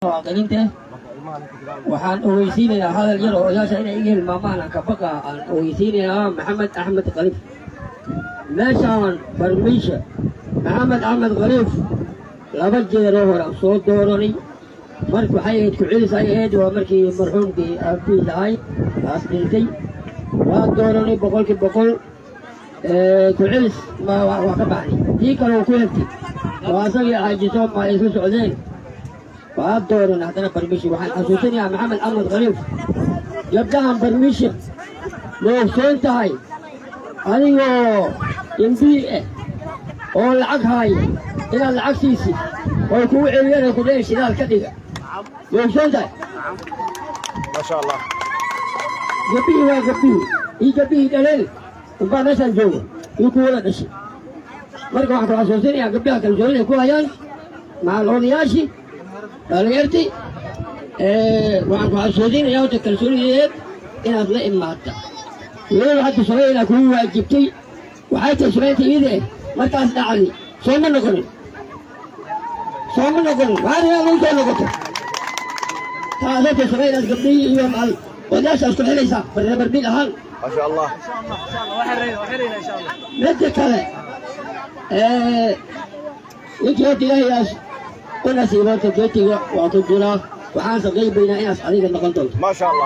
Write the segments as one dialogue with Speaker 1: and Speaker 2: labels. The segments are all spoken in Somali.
Speaker 1: muwaadiniinta waxaan ogeysiinayaa hadal yar oo odayaasha inay iga hilmaamaan aan kabaqa aan ogeysiinayaa maxamed axmed khaliif meeshaan barmiisha maxamed axmed khaliif laba jeeroo hore aan soo dooranay marka waxay ahayd ku-celis ay ahayd waa markii marxuumkii aabihiis ahay taas dhintay waan dooranay boqolkii boqol ku-celis waa ka baxday tii kale uu ku hegtay waa asagii xaajiso ma ay isla socdeen waa dooran haddana barmishi waxaan xasuusinayaa maxamed axmed khaliif gabdhahan barmishi ma ogsoon tahay adigoo imbii ah oo lacag haaya inaad lacag siisid oo kugu celiyana ku dhehen shidaal ka dhiga ma ogsoon tahay
Speaker 2: maasha allah
Speaker 1: gabdhihii waa gabdhihii ii gabdhihii dhaleen unbaa meeshaan jooga ii kuwada dhashay marka waxaan ku xasuusinayaa gabdhaha kalsoonida ku hayaan macal odayaashii dhalinyartii waxaan ku xasuusinayaa horta kalsoonideed inaad la imaata weliba hadda sumayna kugu waajibtay waxay tahay sumaynta iyada eh markaas dhacday soo ma noqonin soo ma noqonin maariyaa lagu soo noqoto taas horta sumaynaas gabdhihii iyo macal odayaashaas ku xelaysaa barnabarbil ahaan
Speaker 2: maasha allah
Speaker 1: midda kale ninkii horta ilaahayaas u nasiiboonta geetiga waa ku jiraa waxaan saqaybaynaa inaas adiga noqon doonto
Speaker 2: maasha allah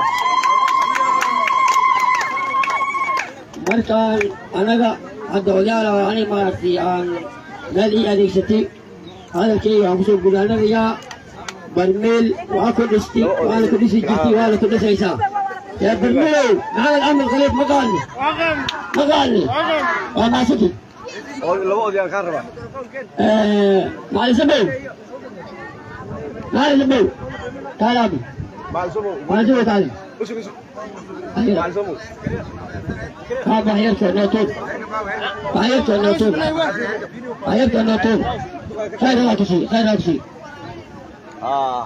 Speaker 1: markaan anaga hadda odayaala ani maaragtay aan meel ii adeegsatay hadalkayga waxaan kusoo gudaanadayaa barmeel waa ku dhistay waana ku dhisi jirtay waana ku dhisaysaa yaa barmeelow maxamed axmed khaliif ma qaadni ma qaadni waa maasaki
Speaker 2: oo laba odayaan kaa rabaa
Speaker 1: macalin sabow macalin sabow kaalaabi
Speaker 2: macalin somow
Speaker 1: macalin sabow kaalin
Speaker 2: usug usug
Speaker 1: ayira
Speaker 2: macalin somow
Speaker 1: kaa baxyarka nootood baxyarka nootood baxyarka nootood khayr allah kusii khayr allah kusii
Speaker 2: ah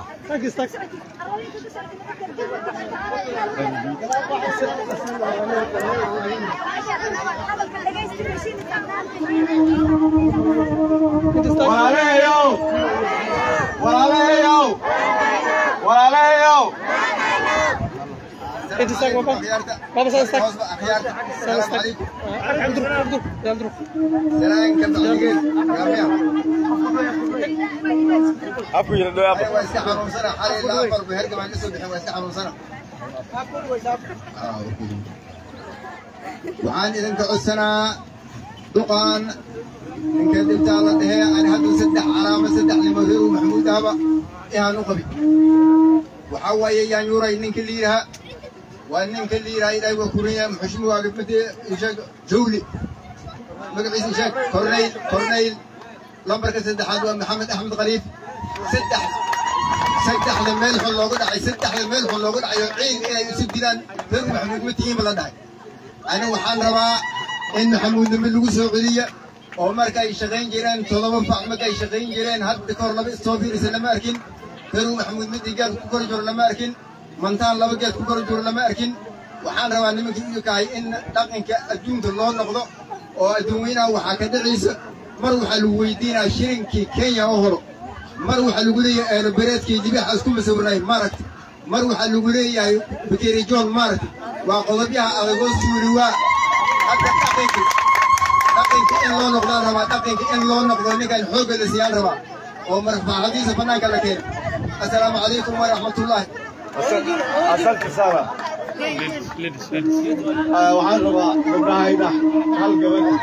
Speaker 2: walaalahayow walaalahayow walaalahayow
Speaker 3: انت استاك بابا بابا استاك السلام عليكم عبد الرحمن عبد الرحمن
Speaker 2: afku yidha dhow afar
Speaker 4: waxaan idinka codsanaa duqaan ninka dhintaa la dhehee ani hadda saddex calaama saddex nimadow maxamuud ahba ihaan u qabi waxaa waaye yaan yuuray ninka liiraha waa ninka liiraha ilaahay waa kuraya muxushmuwaaga made isheeg jawli magaciisa isheeg kornayl kornayl lambarka saddexaad waa maxamed axmed khaliif saddex saddexda meel xun loogu dhacay saddexda meel xun loogu dhacay oo ciid inay isu dilaan reer maxamuud ma tihiinba la dhahay ani waxaan rabaa in maxamuudnimo lagu soo celiya oo marka ay shaqayn jireen todoba fac marka ay shaqayn jireen hadda kahor laba istoo fiirisa lama arkin reeru maxamuud midii geed ku kori jiro lama arkin mantaan laba geed ku kori jiro lama arkin waxaan rabaa nimankii uyakahay in dhaqanka adduunka loo noqdo oo adduunweynaha waxaa ka dhacaysa mar waxaa lagu weydiinaa shirinkii kenya oo horo mar waxaa lagu leeyahay eerabereedkii dibaxa isku masawirnay maaragta mar waxaa lagu leeyahay bakeri john maaragta waa qodobyaha adagoo suuri waa hadda dhaqanki dhaqanka in loo noqdaan rabaa dhaqanka in loo noqdo ninkan xoogga la siiyaan rabaa oo marfaxadiisa bannaanka la keeno assalaamu calaykum waraxmatullaahi
Speaker 2: asalka saara waxaan rabaa gabdhahayda hal gabadh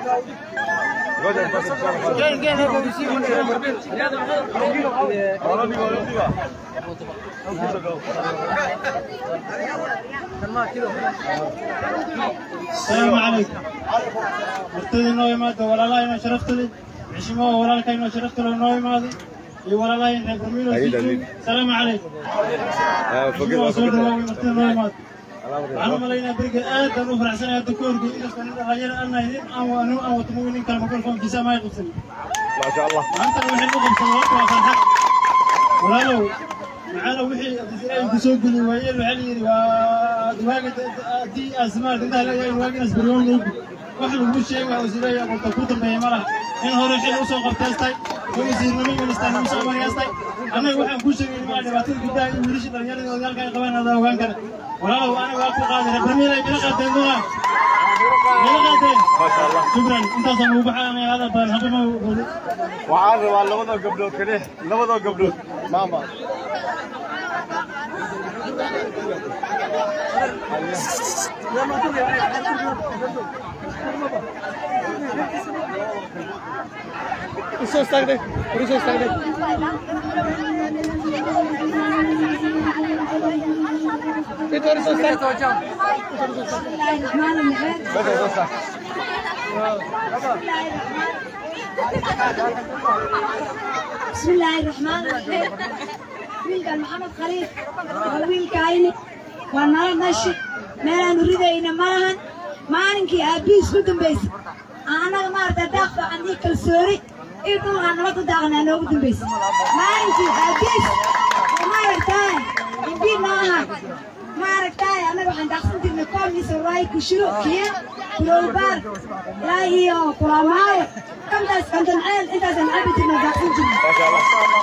Speaker 3: السلام عليكم مرتدي نوي ماده ولا لا إنه شرفتني عشمه ولا لك إنه شرفت له نوي ماده ولا لا إنه برميلو
Speaker 2: أيد،
Speaker 3: سيجي.
Speaker 2: أيد.
Speaker 3: السلام عليكم عشمه وصول نوي مرتدي نوي ماده waxaan u malaynaa beriga aad baan u faraxsanahay hadda ka horgey inkastoo nin dhalinyaro aan nahay nin aan anu aan wato mooy nin kale makarfoonkiisa ma ay qabsan
Speaker 2: maasha allah
Speaker 3: maantana waxay u qabsan horta waa farxad walaalow maxaana wixii ay ku soo gudi waayeen waxaa layidhi waa diwaaga haddii asmaal intaa leeyahay waaginaas baryoon loogu wax lagu sheega oo sileeya qolta ku dambeeya ma laha in hore xil usoo qabteestay wasiirnimo ministarnimo soo maryaastay annaga waxaan kuu sheegay maa dhibaatada gudaha iyo wiilasha dhallinyarada odaalka ay qabaan adaa ogaan kara walaalow aniga waa ku qaaday reermiilay bila qaateen doonaan bila qaateen
Speaker 2: ما شاء الله
Speaker 3: shukran intaasaan ugu baxaanaya hadal badan haddama
Speaker 2: waxaan rabaa labadoo gabdhood kale labadoo gabdhood maama usoo istaagday usoo istaagday inta hore soo istaag bada soo istaag
Speaker 5: بسم الله الرحمن الرحيم wiilkan maxamed khaliif waa wiilkayni waa nala nashi meelaan ridayna maahan maalinkii aabbihiis ku dambaysay annaga maaragta daaq fiican ii kalsooni ii dhulkaan nabad u daaqnaa noogu dambaysay maalinkii aabbihiis oo maaragtaay imbii noo ahaa maaragtaay annaga waxaan daaqsan jirnay koomiisa raay kushiro kiya kulowbaar ilaa iyo kulamaayo kantaas kantanceel intaasaan cabi jirnay daaqsan jirnay
Speaker 2: ما شاء الله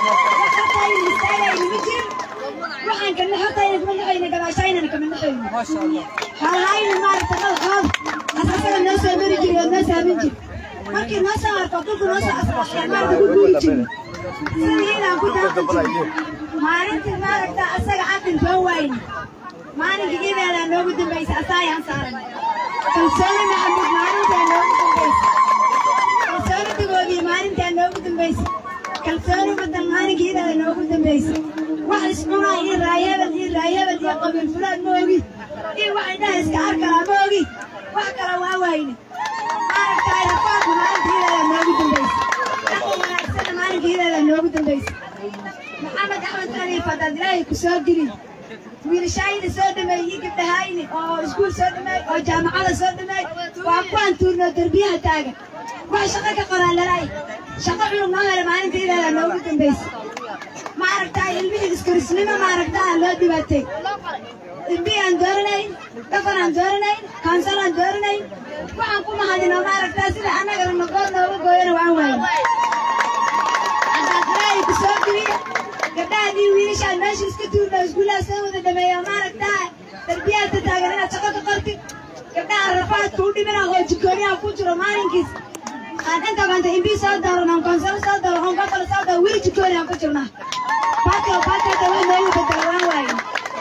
Speaker 5: waxaan ka naxotayna kuma naxayna gabaashaynana kama naxayno halhayna maaragta madaxooda asasaga noo soo mari jiri oo noo saamin jiri markii noo soo arko dulku noo soo asbaxaya maaragta ku guuri jiri sidii inaan ku daaqan jiri maalintii maaragta asaga caqil soo waayna maalinkii ibeedaa noogu dambaysa asaayaan saaran kalsooni maxamud maalintaa noogu dambaysa kalsooni dagoodii maalintaa noogu dambaysa kalsooni badan maalinkii ibeeda noogu dambaysa wax iscunaa iyo raayabal iyo raayabal iyo qabiil fulaan ma ogi iyo wax indhaha iska arkalaa ma ogi wax kale waa waayne maaragtaay rafaadku maalintii ibeeda noogu dambaysa dadka wanaagsana maalinkii ibeeda noogu dambaysa maxamed axmed khaliif haddaad ilaahay ku soo gelin wiilashayna soo dhameeyey iyo gabdhahayni oo iskuul soo dhameey oo jaamacada soo dhameey waa kuwaan tuurnoo derbiyaha taagan wax shaqo ka qoraan lalaay shaqo cunug noo hela maalinta idaada noogu dambaysa maaragtaa ilmihii iskorisnimo maaragtaa loo dhibaatay ilmihii aan dooranayn dhaqan aan dooranayn kaansal aan dooranayn waxaan ku mahadinoo maaragtaa sida annagana nogool nooga gooyana waan waayn haddaad ilaahay ku soo geliya gabdhahaadii wiilashaan meesha iska tuurna iskuulaha soo wada dhameeya maaragtaa darbiyaadka taagan inaad shaqo ka qortid gabdhaha rafaadka u dhimina oo jikooniyaha ku jiro maalinkiis aan inta banta imbii soo dooran on konsalo soo dooran on gobol soo dooran weli jikooni aan ku jirnaa baatio baatioda way noogu bedela waan waayin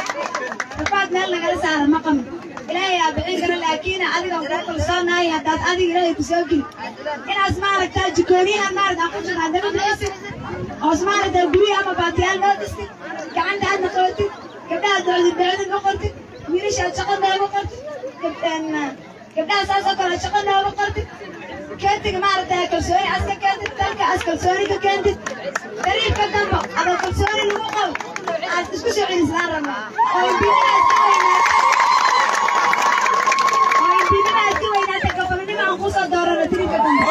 Speaker 5: rafaad meel nagala saara ma qamin ilaahay aa bixin kara laakiin adiga kuu kalsoonahay haddaad adiga ilaahay ku soo geli inaas maaragtaa jikooniyaha maaragta aan ku jirnaa daba bixisid oos maaragtaa guryaha ama baatiyaal noo dhistid gacanta aadna qabatid gabdhaha docdi docdi ma qortid wiilashaad shaqo nooga qortid gabdhaha saasoo kale shaqo nooga qortid keentiga maaragtaa kalsooni aas ka keentid dalka aas kalsooni ka keentid dariiqka dambo adoo kalsooni lagu qabo aad isku soo celisnaan rabnaa oo imbiidaha iska weynaata oo imbiidaha iska weynaata gabolnimo aan kusoo doorano dariiqka dambe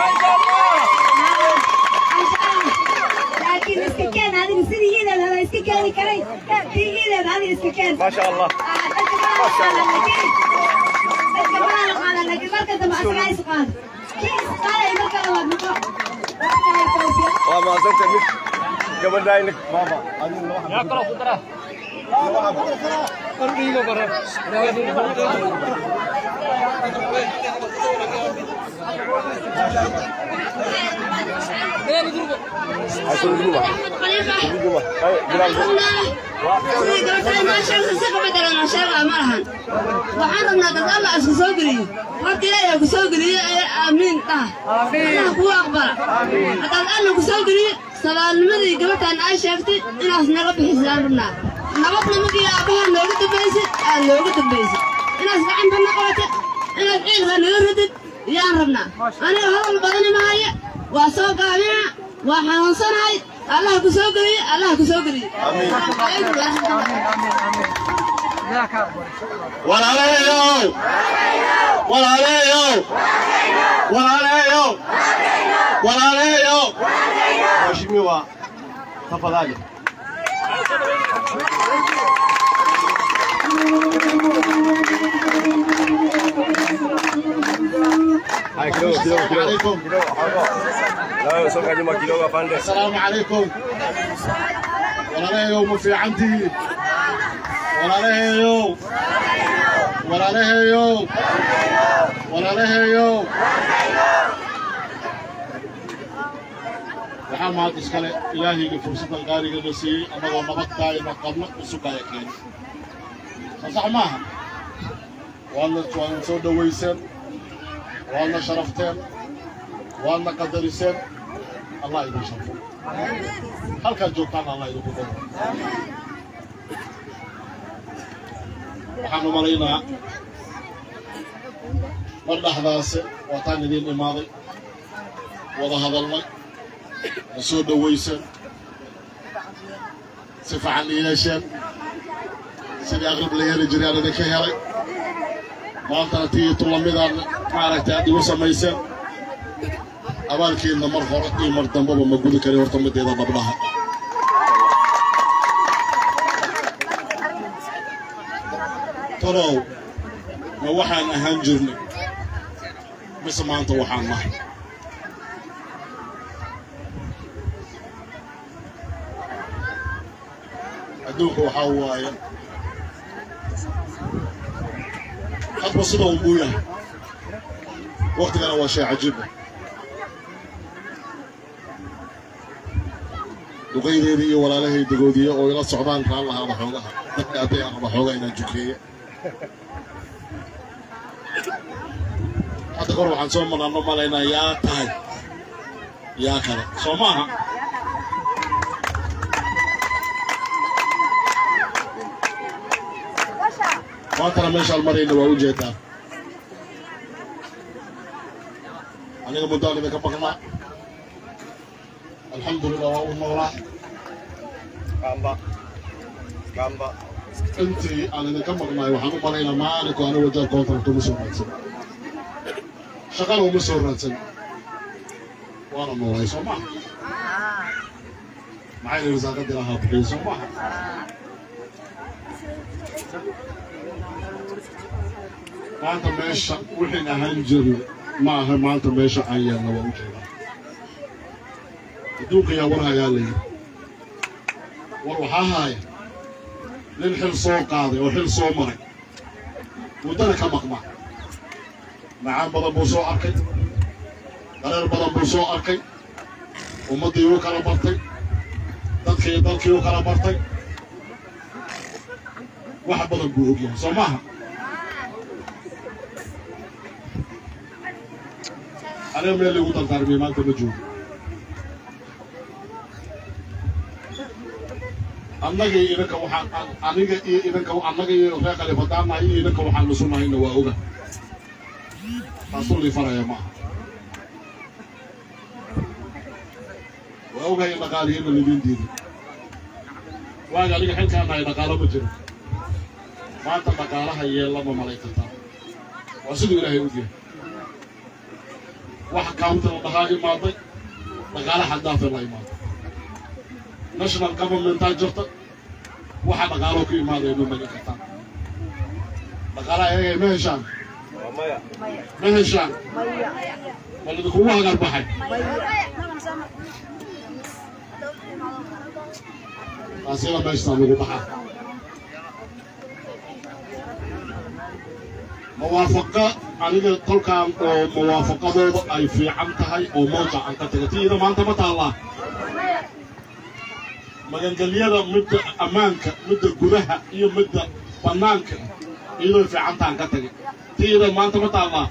Speaker 5: laakiin iska keen adiga sidii iideed hada iska keeni karay tii iideed adiga iska keen
Speaker 2: ما شاء الله
Speaker 5: dadka badan qaada laakiin dadka badan qaada laakiin marka dambe asagaa is qaada kii is qaadaya marka labaad noqo waxahay tawfiiq
Speaker 2: waa mahadsanta mid gabadhayna maama adiga laba xabo
Speaker 5: waxaan rabnaa dad alla isku soo geliyo horta ilaahay ku soo geliyo aamiin dhah allah kuu aqbala haddaad alla ku soo geliyo sabaalnimadii gabadhaan ay sheegtay inaas naga bixisaan rabnaa nabadna markii aabbaha nooga dambaysay aad nooga dambaysay inaas gacanta na qabata inaad ciilka naga radid yaan rabnaa aniga hadal badani mahaya waa soo gaabina waa xanuunsanahay allah ku soo geliyo allah ku soo geliyo asalaamu calaykum waraxmatullahi
Speaker 2: walaalayayow walaalayayow walaalayayow walaalayayow mheshimiwa tafadhali Hai, kidogo kidogo kidogo kidogo. Nawe soka nyuma kidogo afande.
Speaker 6: السلام عليكم ولا يوم في عندي ولا يوم ولا يوم ولا يوم waxaa mahad iskale ilaahayga fursaddan qaarigana siiyey annagoo nabadtaayna qabno usugaya keeni soo sax maaha waadna waadna soo dhowayseen waadna sharafteen waadna qadariseen allah idin sharfo halkaad joogtaan allah idinku daro waxaan u malaynaa mar dhexdaase waataan idiin imaaday wada hadalnay na soo dhowayseen si fiican i yeesheen sidii aqrab la yeeli jiray aan idinka helay maantana tii tulamidaan maaragtay aad igu samayseen abaalkiinna mar hore iyo mar dambaba ma gudi kari horta mideeda dhabdhaha talow ma waxaan ahaan jirnay mise maanta waxaan nahay adduunka waxaa waaye hadba sida un buu yahay waktigana waa shay cajiiba duqaydeedii iyo walaalahay dagoodiye oo ila socdaan kaan lahaada xoogaha dadka hadday aqba xoogaa inaan jukeeye hadda kor waxaan soo manaano malaynaa yaa tahay yaa kale soo maaha maantana meeshaan marayna waa u jeedaa aniga muddaan idinka maqnaa alxamdulilah waa u noolaa
Speaker 2: Kamba. Kamba.
Speaker 6: intii aan idinka maqnaay waxaan u malaynaa maalinku ani wajaal contract uma soo raadsan shaqana uma soo raadsan waana noolay soo maha maxay yidhi saaqadii lahaa bixiyo soo maha maanta meesha wixii ahaan jirna ma aha maanta meesha aan yeelna waa u jeedaa adduunka yaa war hayaa layidhi war waxaa haaya nin xil soo qaaday oo xil soo maray muddana ka maqma macaan badan buu soo arkay dareer badan buu soo arkay ummaddii uu kala bartay dadkii dalkii uu kala bartay wax badan buu ogyahay soo maaha aniga meel lagu dardaarmiyey maanta ma joogo annaga iyo idinka waxaan aniga iyo idinka annaga iyo reer khalifadaanahay iyo idinka waxaan nusunahayna waa oga taasuu lii faraya maaha waa ogahay dhaqaalihina lidin diiday waaga aniga xilkaan nahay dhaqaalo ma jiro maanta dhaqaalaha yeellama malay kartaa waa siduu ilaahay ogyahay wax kaunta la dhahaa imaaday dhaqaala xaddaafe la imaaday national governmentaa jirta waxa dhaqaaloo ka imaadaya ma magi kartaan dhaqaalaha ayaga ma heshaan
Speaker 2: Maya.
Speaker 6: ma heshaan bal idinkugu hagar baxay taasina meeshtaa lagu baxaa mawaafaqa aniga tolkaan oo mawaafaqadooda ay fiican tahay oo mawja aan ka taga tiida maanta ma taallaa magangelyada midda ammaanka midda gudaha iyo midda bannaanka iyadoo fiicantaan ka tagay tiida maanta ma taallaa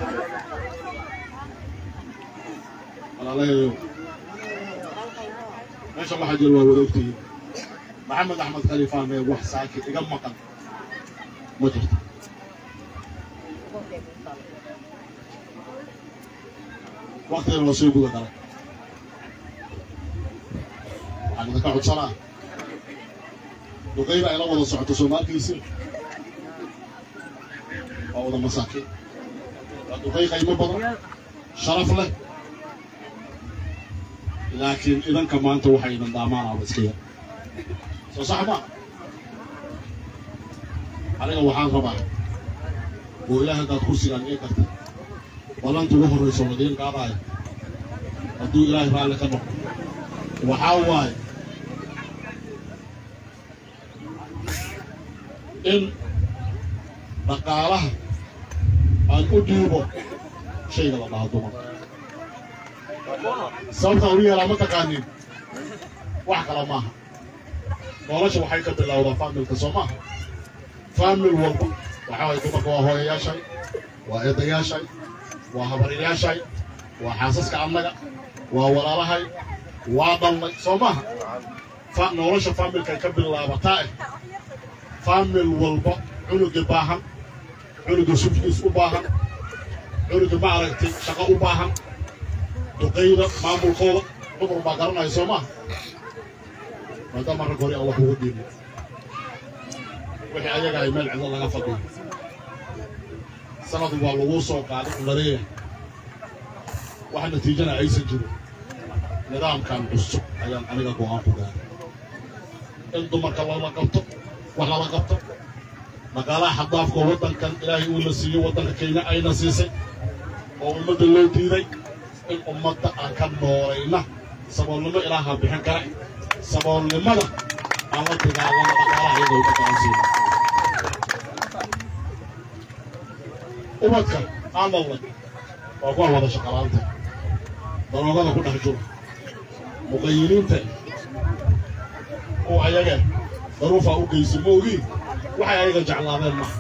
Speaker 6: walaalahayo meesha waxaa jira waa wadoogtihiin maxamed axmed khaliifaan ee wax saakit iga maqan ma jirto waktigana waa soo guda galay waxaan idinka codsanaa duqayda ayla wada socoto soomaalkiisi waa wada masaakiin waa duqay qaymo badan sharaf leh laakiin idanka maanta waxay idin daamaanaaba iska yar soo sax ma aniga waxaan rabaa oo ilaah haddaad kursigaan ii karta ballanta ugu horrayso wadiin qaadaayo hadduu ilaahay raalli ka noqdo waxaa waaye in dhaqaalaha aan u dhiibo shayga la dhaha dumarka sababta u yeelaa ma taqaanin wax kale maaha nolosha waxay ka bilowdaa faamilka soo maaha faamil walba waxaa waye dumarka waa hooyayaashay waa eedayaashay waa habaryayaashay waa xaasaska annaga waa walaalahay waa dhalnay soo maaha fa nolosha faamilkay ka bilaabataa eh faamil walba cunuga baahan cunuga sufkiis u baahan cunuga ma aragtay shaqo u baahan duqayda maamulkooda dumar baa garanaya soo maaha maadaama rag hore aan wax ugu dhiibin wixii ayaga ay meel cidlo laga fadhiyo sanad waa lagu soo qaaday lareeyahay wax natiijana aysan jirin nidaamkan cusub ayaan aniga go'aan ku gaaray in dumarka lala qabto wax lala qabto dhaqaalaha xadaafka waddankan ilaahay uu la siiyey waddanka kenya ayna siisay oo ummadda loo diiday in ummadda aan ka noolayna saboolnimo ilaaha bixin kara saboolnimada aan la dagaalama dhaqaalaha iyadoo u dhaqaansiina ubadka aan dhalnay waa kuwa wada shaqalaanta daroogada ku dhex jiro muqayiliinta kuwa ayaga daruufaa u geysa maogii waxay ayaga jeclaadeen maha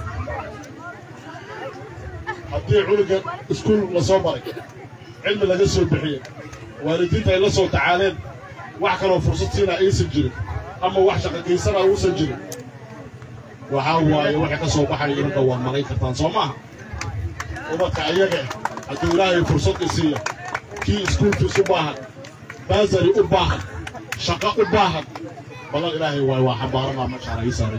Speaker 6: haddii cunuga iskuul la soo baray cilmi laga soo bixiyey waalidiinta ay la soo tacaaleen wax kaloo fursad siina aysan jirin ama wax shaqagaysana uusan jirin waxaa waaye waxay ka soo baxaya inanka waa maray kartaan soo maaha ubadka ayaga hadduu ilaahay fursad isiiya kii iskuulkiis u baahan baasari u baahan shaqo u baahan balan ilaahay waay waa xambaaranaa mashaara ii saaran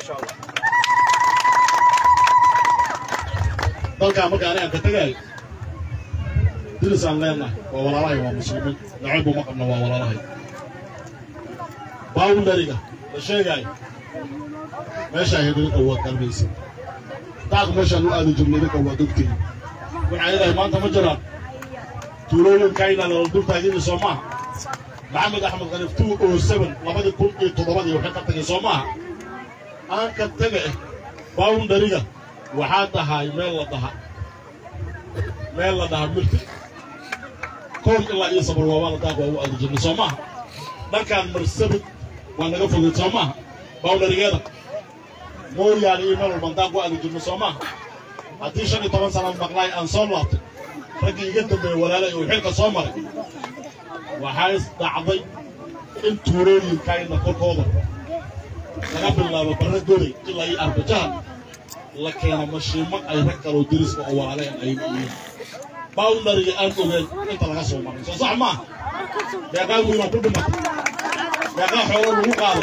Speaker 6: dalkaa marka anigaan ka tegaayo dilis aan leenahay waa walaalahay waa muslimiin nacayb uma qabna waa walaalahay baawundariga la sheegaayo meeshaa hedinka waad galmaysa daaq meeshaan u aadi jirnay idinka waad ogtihin waxaa leedahay maanta ma jiraan tuulooyinkayna lala dul taagini soo maaha maxamed axmed khaliif two oo seven labadii kun iyo toddobadii waxay ka tagay soo maaha aan ka taga eh baawundariga waxaa tahay meel la dhaha meel la dhaha mirta koon ilaa iyo sabar waabaa la daaq waa u aadi jirnay soo maaha dhankaan marsabid waa naga fogeed soo maaha baawundarigeeda mooyaane iyo meel walban daaq u aadi jirnay soo maaha haddii shan iyo toban sanaad maqlaay aan soo laabtay raggii iga dambeeyey walaalay uu xilka soo maray waxaa is dhacday in tuurooyinkayna korkooda laga bilaabo barre goley ilaa iyo arbajaha la keeno mashiimo ay rag kaloo deriska oo walaaleen ay yihiin baawndariga aan ogeen inta laga soo maray soo sax maaha deeqaa wiina ku dhimatay deeqaa xoolo lagu qaado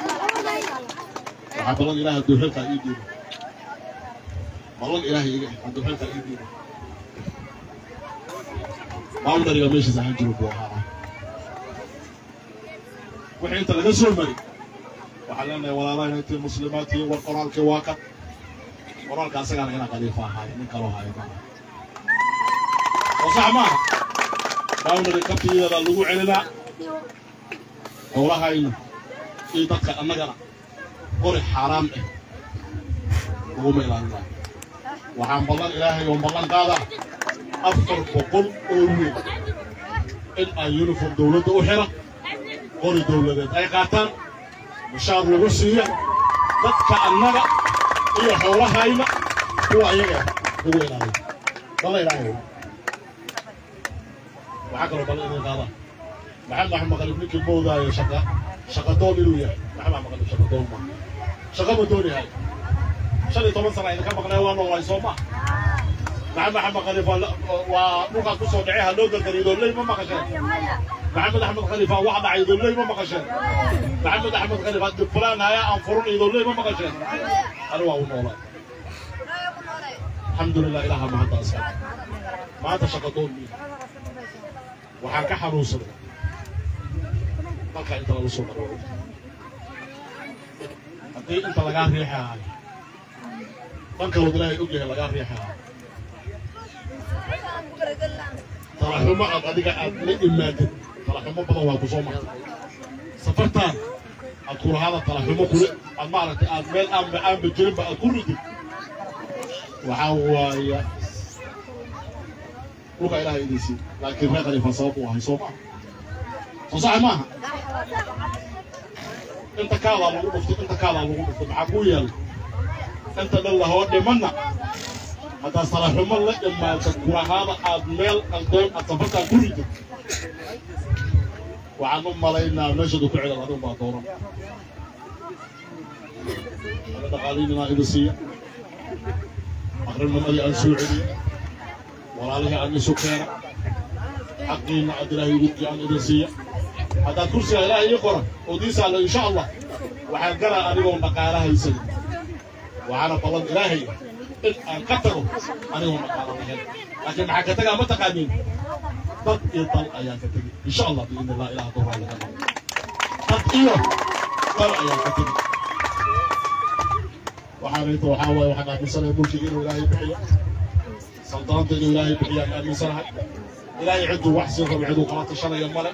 Speaker 6: waxaa balan ilaahay hadduu xilkaa ii dhiibo balan ilaahay iga hadduu xilkaa ii dhiibo baawndariga meeshiis ahaan jiro buu ahaa wixii inta laga soo mari waxaan leenahay walaalaha intii muslimaadkii war qoraalkii waa kan qoraalka asagaana inaa khaliifa ahaayo nin kaloo haayo maaha oo sax maaha baawndari kabtiyadaa lagu celinaa howlahayna iyo dadka annagana qori xaaraam ah laguma ilaalinaa waxaan ballan ilaahay oo ballan qaadaa afar boqol oo wiil in aan uniform dowladda u xira qori dowladeed ay qaataan mushaar lagu siiya dadka annaga iyo xoolahayna kuwa ayaga lagu ilaaliyo balla ilaahay waxaa kaloo balla idin qaadaa maxamed axmed qalib ninkii moodaayo shaqa shaqadoon inuu yahay maxamed axmed qalib shaqadoon ma shaqa ma doonayahay shan iyo toban sana idinka maqnay waa noolaay soo ma maxamed axmed qalib waa dhulkaas ku soo dhacay ha loo gargariyo dooley ma maqasheen maxamed axmed khalifa wax dhacay dooley ma maqasheen maxamed axmed khalifa dib fulaan haya aan furun iyo dooley ma maqasheen ani waa u noolaa alxamdulilah ilaha mahadda aska maanta shaqadoon mi waxaan ka xanuunsaday dalka inta lagu soo maro haddii inta lagaa riixaayo dhan kalood ilaahay og yahay lagaa riixaayo talaxumo aad adiga aad la imaadid talaxumo badan waa ku soo martay safartaan aad kulahaada talaxumo kule aad maaragtay aad meel aanba aanba jirinba aad ku ridid waxaa waaya dhulka ilaahay idinsiin laakiin reer khalifa sabab u ahay soo maaha soo saxa maaha inta kaadaa lagu dhuftay inta kaadaa lagu dhuftay maxaa kuu yeelay inta dhan lahoo dhimanna haddaad salaxumo la imaado kulahaada aad meel qaldoon aad safartaan ku ridid waxaan u malaynaa meeshadu ku cidan adigu baa dooran ana dhaqaaliinanaa idin siiya aqrinimadii aan soo celiy walaalihii aan isu keena xaqiina aad ilaahay ugu aan idin siiya haddaad kursiga ilaahay ii qoran oo diisaalla insha allah waxaan galaa anigoon dhaqaala haysanin waxaana ballan ilaahay in aan ka tago anigoon dhaqaala lahayn laakiin maxaa ka tagaa ma taqaaniin dad iyo dal ayaan ka tegi insha allah biidni allah ilaah dowraa laga qabo dad iyo dal ayaan ka tegi waxaan inta waxaa waaye waxaan aaminsanahay mulkiga inuu ilaahay bixiyo saldaanta inuu ilaahay bixiyo aan aaminsanahay ilaahay cidduu wax siin rabo ciduu kala tashanayo male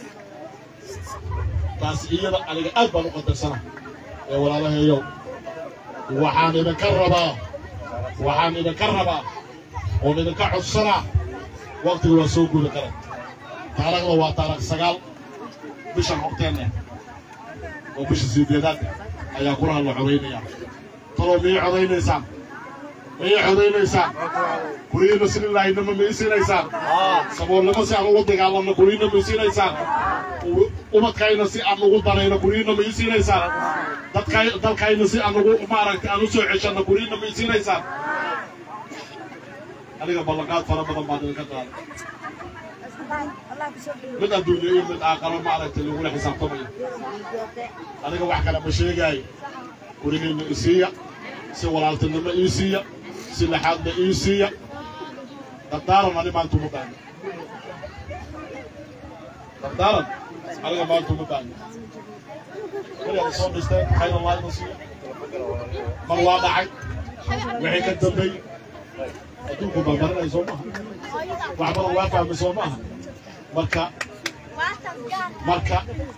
Speaker 6: taas iyada aniga aad baan u qadarsana ee walaalahayow waxaan idinka rabaa waxaan idinka rabaa oon idinka codsanaa waqtiga waa soo guda kara taariikhda waa taarikh sagaal bishan horteenna oo bisha sideedaad ayaa kulaha la codaynayaa taloo miyay codaynaysaan miyay codaynaysaan kuriina sililaahinama ma isiinaysaan saboolnimo si aan ugu dagaalanno kuriina ma isiinaysaan ubadkayna si aan ugu danayno kuriina ma isiinaysaan dadkay dalkayna si aan ugu maaragtay aan u soo ceshanno kuriina ma isiinaysaan aniga ballanqaad fara badan baan idinka qaaday mid adduunyo iyo mid aakharo maaragtay lagula xisaabtamayo aniga wax kale ma sheegaayo gurigiinna isiiya si walaaltinimo ii siiya si laxaadna ii siiya dardaaran ani maanta uma baahno dardaaran aniga maanta uma baahno weligaada soo dhisteen khayr allah ina siiya mar waa dhacay wixii ka dambeeyey adduunku baa marinaya soo maaha wax badan waa fahmay soo maaha marka marka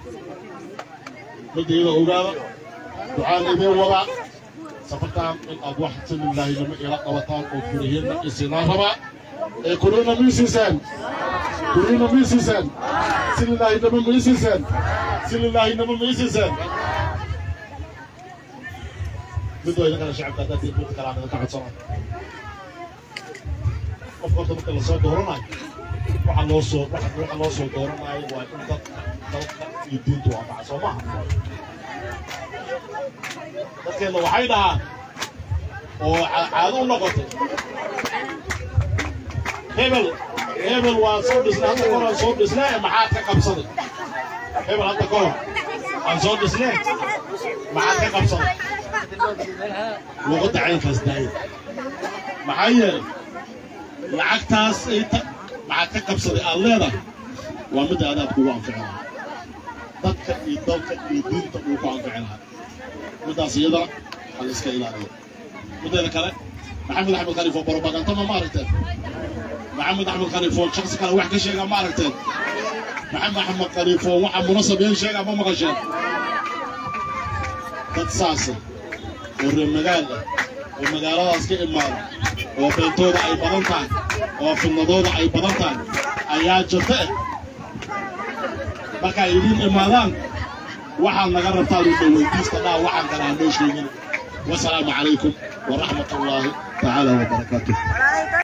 Speaker 6: midda iyada ogaada ducaan idiin wadaa safartaan in aad wax sililaahinimo ila qabataan oo kurihiinna isinaa rabaa ee kuriina ma isiiseen kuriina ma isiiseen sililaahinimo ma isiiseen sililaahinimo ma isiiseen mid waa idinkana shacabka haddaad mid kalaan idinka codsana qofka horta marka lasoo dooranayo waxa loo soo waxa loo soo dooranayo waa in dadka dalka iyo diintu waafaca soo maaha dadkeena waxay dhahaan oo caado u noqotay hebel hebel waa soo dhisnay hadda kahor aan soo dhisnay maxaad ka qabsaday hebel hadda kahor aan soo dhisnay maxaad ka qabsaday luqadda caynkaas daaya maxaa yeelay lacagtaas inta maxaad ka qabsaday aad leedahay waa midda adaad kugu anfici lahaa dadka iyo dalka iyo diinta uu ku anfici lahaa middaas iyadana hal iska ilaaliyo middeeda kale maxamed axmed khaliif oo barobagantama ma aragteen maxamed axmed khaliif oo shaksi kale wax ka sheegaa ma aragteen maxamed axmed khaliif oo waxa munasab yeen sheegaa ma maqasheen dad saasa oo reer magaal ah oo magaaladaas ka imaada oo beentooda ay badan tahay oo fidnadooda ay badan tahay ayaa jirta eh markay idiin imaadaan waxaad naga rabtaan u dhaweydiista dhaa waxaan kale aan noo sheegin wasalaamu calaykum waraxmat ullaahi tacaala wabarakaatuh